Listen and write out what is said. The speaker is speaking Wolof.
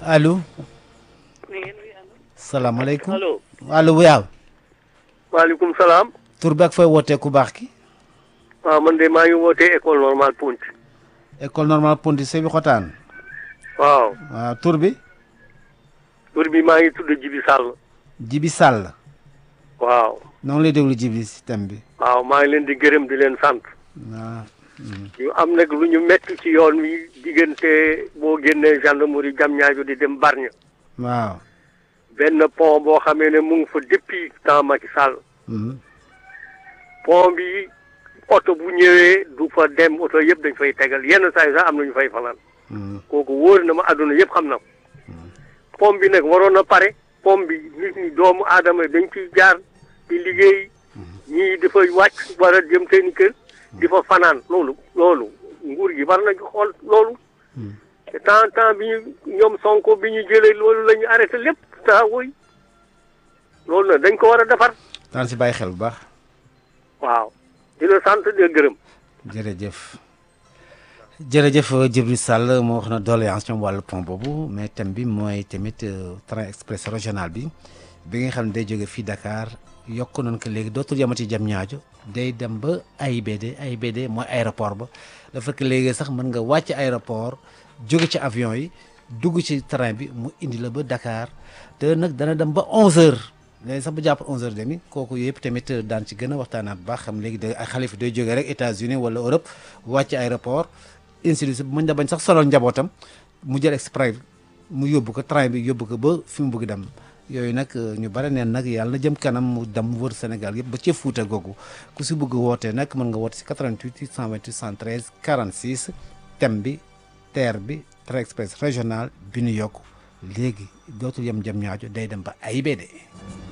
allo salaamaaleykum allo allo waaw maaleykum salaam tur bi ak fooy wootee ku baax ki waaw man de maa ngi wootee école normale Ponti école normale Ponti Sébi Xotaan waaw waaw tur bi tur bi maa ngi tudd Jibi Sall Jibi Sall waaw noo ngi lay déglu Jibi si thème bi waaw maa ngi leen di gërëm di leen sant waaw ñu am nag lu ñu metti ci yoon wi diggante boo génnee gendarmerie Diamniadio di dem Bargny waaw benn pont boo xamee ne mu ngi fa depuis temps Macky Sall mhm. pont bi oto bu ñëwee du fa dem oto yëpp dañ fay tegal yenn saa yi sax am na ñu fay fanaan Mhm. kooku wóor na ma àdduna yëpp xam na ko pont bi nag waroon na pare pont bi nit ñi doomu aadama dañ ciy jaar di liggéey ñii di fa wàcc war a jëm seeni kër di fa fanaan loolu loolu nguur gi war nañu xool loolu te temps temps bi ñu ñoom sonko bi ñu jëlee loolu la ñu arrêté lépp taa woy loolu nag dañ ko war a defar daan si bàyyi xel bu baax waaw di la sant di la gërëm jërëjëf jërëjëf Djibril Sall moo wax na doléance ñoom wàllu pont boobu mais thème bi mooy tamit euh, train express régional bi bi nga xam ne day jóge fii Dakar yokk nañ ko léegi dootul yamati jam ñaajo day dem ba AIBD AIBD mooy aéroport ba dafa fekk léegi sax mën nga wàcc aéroport jóge ci avion yi dugg ci train bi mu indi la ba Dakar te nag dana dem ba 11h léegi sax ba jàpp 11h demi kooku yëpp tamit daan ci gën a waxtaanaat bu baax xam léegi da ay xalifa day jógee rek États-Unis wala Europe wàcc aéroport ainsi de suite mën na bañ sax solal njabootam mu jël exprès mu yóbbu ko train bi yóbbu ko ba fi mu bëgg dem yooyu nag ñu bare neen nag yàlla na jëm kanam mu dem wër Sénégal yëpp ba ca Fuuta googu ku si bëgg wootee nag mën nga woote si 88 628 113 46 thème bi TER bi train express régional bi ñu yokk léegi dootul yem jëm ñaajo day dem ba AIBD